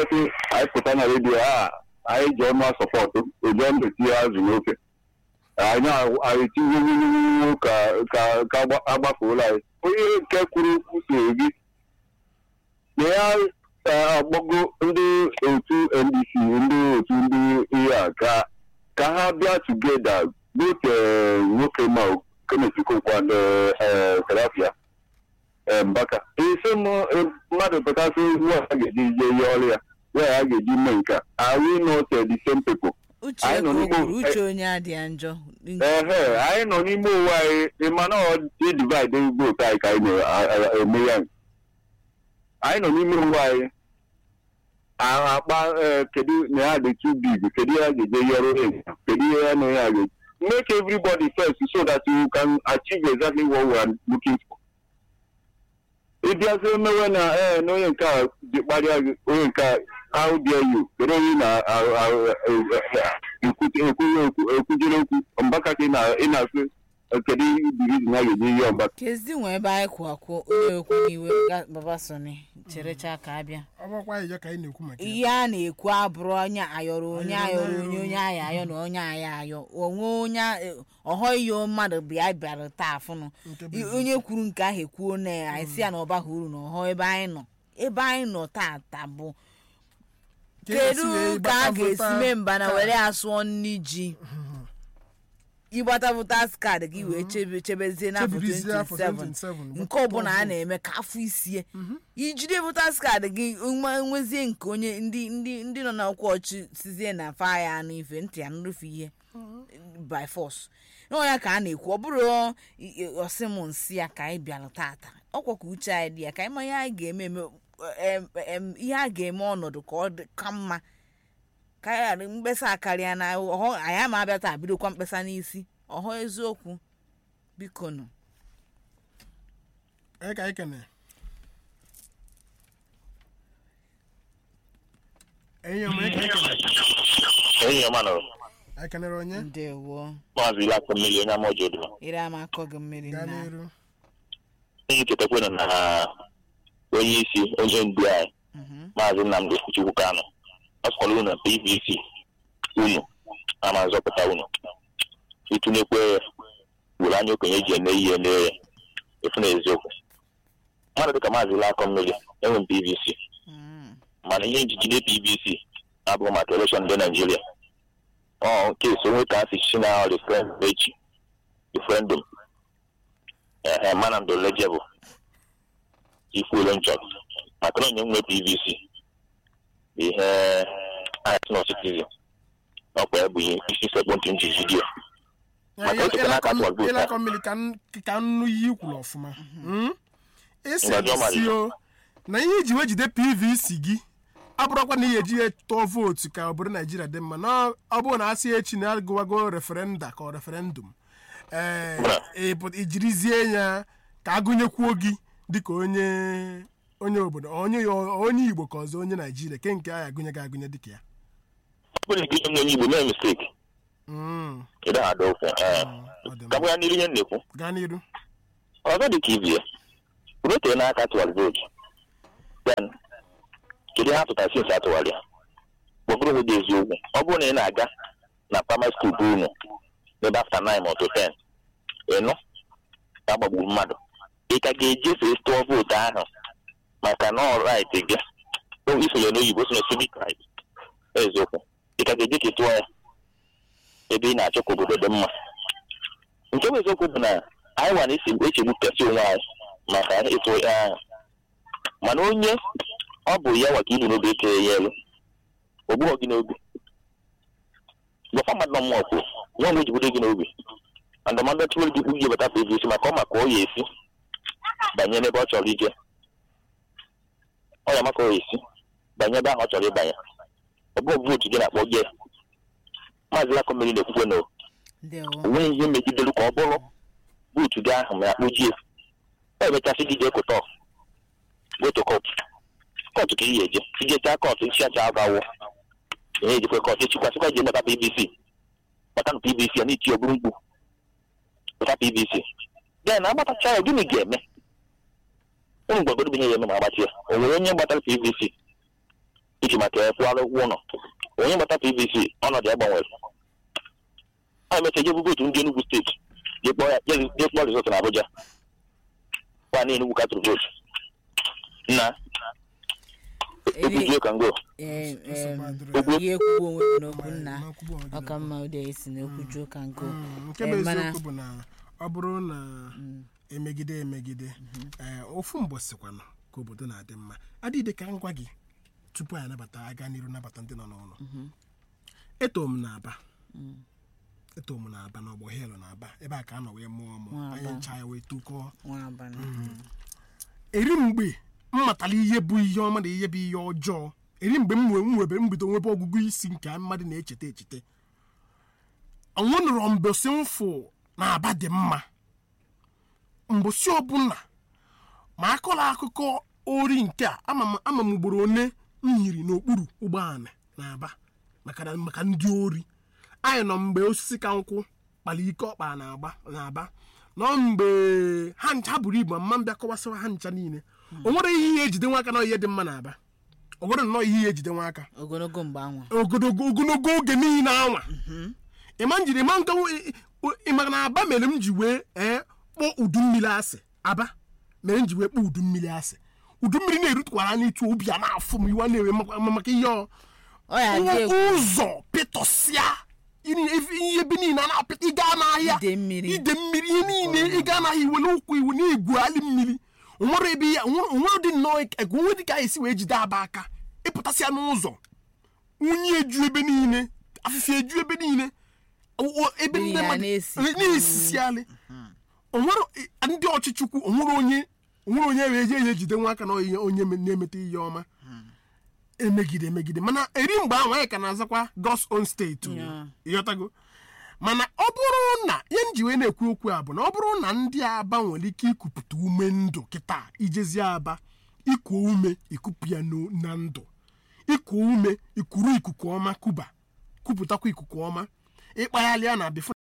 sị anyị pụta na redio a anyị ji ọnụ asọpọtụ oji ọnụ etinye azụ n'ofe anyị anyị tinye ka ka ka agbafuola anyị onye nke kwuru okwu soro gị na ya agbago ndị otu ndc ndị otu ndị ihe a ka ka ha bịa tugeda both nwoke ma kenneth kokwa na serafia mbaka isi mmadụ pụtasị ugbu a ga-eji je ihe ọrụ ya ya ya ga-eji mee nke a are we not the same people uche Anyị nọ ka o n'ugbo- kwuru uche onye adịghị njọ ehe anyị nọ n'ime ụwa anyị ịmana ịdivaịdị votu anyị ka anyị na-eme ya anyị nọ n'ime ụwa anyị ahụ akpa eh, kedu na ya dị too big kedu ihe a ga-eje yọrọ ya kedu ihe ya na ya ga make everybody first so that you can achieve exactly what we are looking for ịbịazi mewe na ee na onye nke a ji kparịa gị onye nke a how dare you kedu onye na-ekwujere okwu mbaka ka ị na- ị na-asị eh, kedu divizi na ga-eji ihe ọgbaka kezi nwe ebe anyị kwụ akwụ onye ekwu n'iwe ga- baba soni cherecha ka abịa ọ bụrụkwa anyị ka anyị na-ekwu maka ya ihe a na-ekwu abụrụ onye ayọrọ onye ayọrọ onye onye aya ayọ na onye aya ayọ onwe onye ọhọ iyo mmadụ bịa bịara taa afụnụ Nke bụ I- onye kwuru nke ahụ ekwuo na ya anyị si ya na ọ baghị uru na ọhọ ebe anyị nọ ebe anyị nọ tata bụ Ka e kedu si wee ka a gbata ga-esi vota mee mba na ka- were asụọ nri ji ịgbata votas kaadị gị wee chebe chebezie n'afọ Chebidozie afọ 27 27, nke ọbụla a na-eme ka afọ isie ijide votas kaadị gị nwe- nwezie nke onye ndị ndị ndị nọ n'ọkwa ọchị sizie na fa ya anụ ife ntị ya nrufe ihe by force n'ọ ya ka a na-ekwu ọ bụrụ i- i- ọsị m nsị ya ka anyị bịara tata ọkwa ka uche anyị dị ya ka anyị ma ihe anyị ga-eme eme em, em, ihe a ga-eme ọnọdụ ka ọ dị ka mma ka anyị ghara mkpesa akarịa na ọhọ anyị ama abịa taa bidokwa mkpesa n'isi ọhọ eziokwu biko nụ Anyị ka anyị kene enyi ọma anyị ka anyị kene enyi ọma nọrọ anyị kenere onye ndewo maazị ilakụ mmiri onye ama ojodo ire ama akọ gị mmiri gaa na n'iru ihe chetakwana na onye isi onye ndu anyị maazị nnamdị chukwu kanụ ọ sọrọ unu pvc unu ama nzọpụta unu ịtụnyekwe were anya okenye ji eme ihe mee ya efu na eziokwu mmadụ dịka maazị ilakọ mmiri enwe m pvc Mm. mana ihe njigide pvc abụghị maka elekshọn ndị naijiria ọ nke so onwe ka a si si na referendum echi referendum ehe mana ndo lejebu ikwuolo nchọ maka na onye nwe pvc bụ ihe anyị nọ citizen ọkwa ya bụ ihe isi sekpụ ntị nji vidiyo Maka otu ka n'aka tụọ vote ịlakọ mmiri ka n- ka nnu ihe ikwuru ọfụma Mm? isi Ngajị ọ si o na ihe iji wee jide pvc gị abụrụkwa na ihe eji ya tụọ vootu ka obodo naijiria dị mma na ọ bụrụ na asị echi na agụwago referenda ka ọ referendum ee ịpụ- ijirizie ya ka agụnyekwuo gị dịka onye onye obodo onye onye igbo ka ọzọ onye naijiria ke nke anyị agụnye gị agụnye dịka ya ọ bụrụ na ike onye igbo mee misteki Mm, ịda ada ofe ee ọ dị ka mma. bụ ya n'iru ihe m na-ekwu gaa n'iru ọzọ dị ka ibie rotee n'aka tụwara vootu then kedu ihe apụtara sinsi atụwara ya kpọbụrụ hụ dị eziokwu ọ bụrụ na ị na-aga na primary school bụ unu n'ebe after nine or to ten ịnụ ka agbagburu mmadụ ị ka ga-ejefe tụọ vootu ahụ maka na ọ right gị O isonye n'oyibo sonye civic right eziokwu ị ka ga-eje ka ị tụọ ya ebe ị na-achọ ka obodo dị mma nke bụ eziokwu bụ na anyị nwa na-esi echegbupụtasị onwe anyị maka ịtụ ya ahụ mana onye ọ bụ ya nwaka ibu n'obi ekere ya elu o gbughọ gị n'obi gwakwa mmadụ nọ mmụọ kwuo nwa mgbe ejibudo gị n'obi na ndụmọdụ tụwere gị kpughe bata pvc maka ọ maka ọ ya esi banye n'ebe ọ chọrọ ije ọ ya maka ọ ya esi banye ebe ahụ ọ chọrọ ịbanye ọ bụghị vootu gị na-akpọ gị maazị lakọ mmiri na-ekwukwe na ndewo o nweghị ihe megidere ka ọ bụrụ buutu gị ahụ ma ya kpojie ọ emechasị gị jee kụtọ goto kọtụ kọtụ ka ị ga-eje ijechaa kọtụ nchiacha avawo ihe ejikwe kọtụ echikwasịkwa je meta pbc maka na pbc ya na-eti oburu mkpu meta pbc den na agbatacha ya gịnị ga-eme ụmụ gbagodo bụ ihe ya eme ma agbachi ya o nwere onye gbatara pvc iji maka ya kwụara ụgwọ ụlọ onye gbata pvc ọnọdụ ya gbanwere a emecha je bụ otu ndị Enugu steeti je kpọọ ya je je kpọọ rizọtụ na Abuja kwa na Enugu katụrụ vootu na okwujuo ka ngo Eh, eh, Okwu. ihe ekwugbo onwe gị n'okwu nna Ma kwubu onwe gị ọka mma ụdị a esi n'okwu juo ka nkụ Mm, nke Eh, bụ mana- eziokwu bụ na ọ bụrụ na emegide emegide ee ofu mbọsịkwanụ ka obodo na-adị mma adịghị ka ngwa gị tupu anyị anabata aga n'iru nabata ndị nọ n'ụlọ eto m na-aba eto m na-aba n'ọgbọ helu na-aba ebe a ka a nọ wee mụọ mụ Nwa anyị Aba. ncha ya wee tukọọ nwa abalị eri mgbe m matara ihe bụ ihe ọma na ihe bụ ihe ọjọọ eri mgbe m nwe m nwebe mbido nwebe ọgụgụ isi nke mmadụ na-echeta echete ọnwụ nụrụ mbosi mfụ na aba dị mma mbosi ọbụla ma akọrọ akụkọ ori nke a ama m ama m ugboro one m hiri n'okpuru ụgbọala na aba maka na- maka ndị ori anyị nọ mgbe osisi ka nkwụ kpara ike ọkpa na agba na aba nọ mgbe ha ncha buru ibu ma mbịa kọwasịwa ha ncha niile o nwere ihe ihe ejide nwa aka na ihe dị mma na aba o nwere nnọọ ihe ihe ejide nwa aka ogologo mgbe anwa ogologo ogologo oge niile anwa ịma njiri ịma nka ịmaka na aba mere m ji wee ee kpọọ udu mmiri asị aba mere m ji wee kpọọ udu mmiri asị udu mmiri na-erutukwara n'ịtụ obi a na-afụ m iwe na-ewe maka- maka ihe ọ ọ ya dị egwu ụzọ pịtọsịa ihe ihe ebe niile a na-apịta ịga n'ahịa Ide mmiri. ide mmiri ihe niile ịga n'ahịa iwe n'ụkwụ iwu na-egwuali mmiri onwere ebe ya onwere dị nnọọ ego onwe dị ka anyị si wee jide aba aka ịpụtasịa n'ụzọ unyi eju ebe niile afịfịa eju ebe niile o- o- ebe Mmiri ndị ya mmadụ na-esi. na-esisialị onwere ndị ọchịchị ukwu onwere onye onwere onye wee je ya ejide nwa aka na onye onye me- na-emete ihe ọma emegide emegide mana eri mgbe ahụ anyị ka na-azakwa God's own state o. Yeah. ịghọtago mana ọ bụrụ na ihe m ji wee na-ekwu okwu a bụ na ọ bụrụ na ndị aba nwere ike ikupụta ume ndụ kịta ijezi aba ikuo ume ikupu ya n'o- na ndụ ikuo ume ikuru ikuku ọma kuba kupụtakwa ikuku ọma ịkpaghalịa na bifo